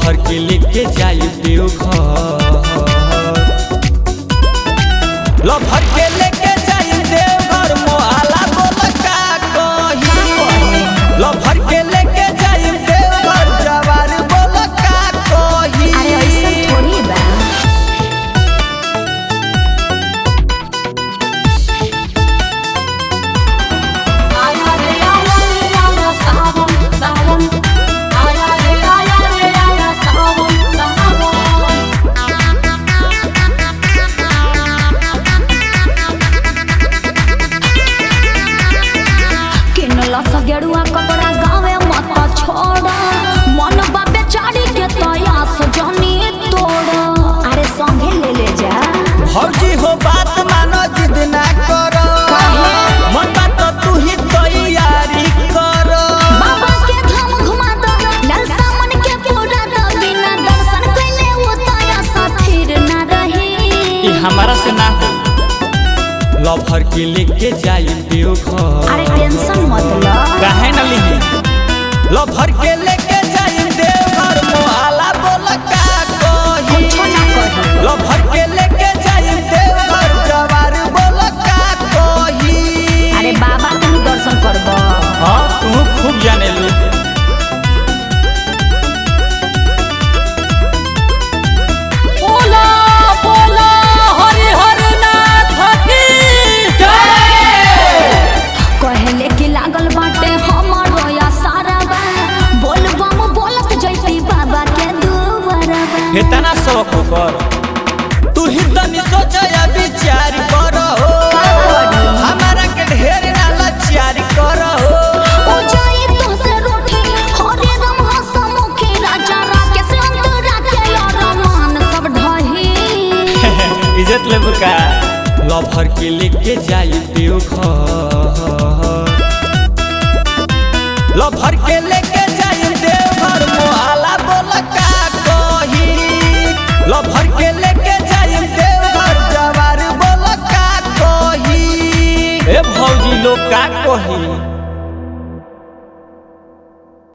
lover के लेके जाई देवघर लभर के लेके जाई देवघर मोहाला बोल का कही लभर के लेके जाई देवघर जवार बोल का कही अरे ऐसा थोड़ी बा आया रे आया रे आया सावन सावन आया रे आया रे आया सावन सावन किनला सा गेरुआ कपड़ा गावे मत छोड़ा मन बाबे चाड़ी के तया सजनी तोड़ा अरे संगे ले ले जा भौजी हो बात मानो जिद ना करो मन बात तू ही तैयारी करो बाबा के धाम घुमा दो ललसा मन के पूरा दो बिना दर्शन कइले वो तया सा फिर ना रही ई हमारा से ना हो लभर के लेके जाई देवघर अरे टेंशन मत लो काहे न लिही लभर के लेके जाई देवघर मोहाला बोल का कही कुछो ना कही लभर के लेके जाई देवघर जवार बोल का कही अरे बाबा तुम दर्शन करबो हाँ तू खूब जाने ली बोला बोला हरि हर नाथ की कहले कि लागल बाटे हमरो या सारा बा बोल बम बोलत जैती बाबा के दुआरा बा इतना शौक कर तू ही तनी सोच या विचार कर हो हमारा के ढेर ना लाचार कर हो ओ जाई तो से रोटी हरे राम हसमुखी राजा राके से अंतरा के यार मान सब ढही इज्जत ले बुका लभर के लेके जाई देवघर लभर के लेके जाई देवघर मोहाला बोल का कही लभर के लेके जाई देवघर जवार बोल का कही ए भौजी लोग का कही